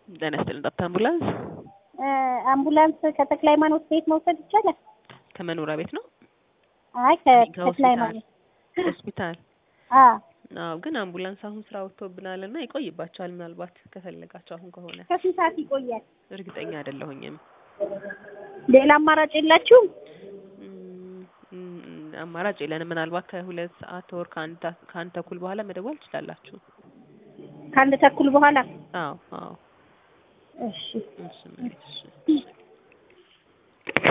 ጤና ይስጥልን ጠብታ አምቡላንስ አምቡላንስ ከተክለ ሃይማኖት ቤት መውሰድ ይቻላል? ከመኖሪያ ቤት ነው? አይ ከተክለ ሃይማኖት ሆስፒታል። አዎ አዎ፣ ግን አምቡላንስ አሁን ስራ ወጥቶብናል እና ይቆይባቸዋል። ምናልባት ከፈለጋቸው አሁን ከሆነ ከስንት ሰዓት ይቆያል? እርግጠኛ አይደለሁኝም። ሌላ አማራጭ የላችሁም? እም፣ እም፣ አማራጭ የለንም። ምናልባት ከሁለት ሰዓት ወር ከአንድ ከአንድ ተኩል በኋላ መደወል ትችላላችሁ። ከአንድ ተኩል በኋላ አዎ አዎ። እሺ እሺ እሺ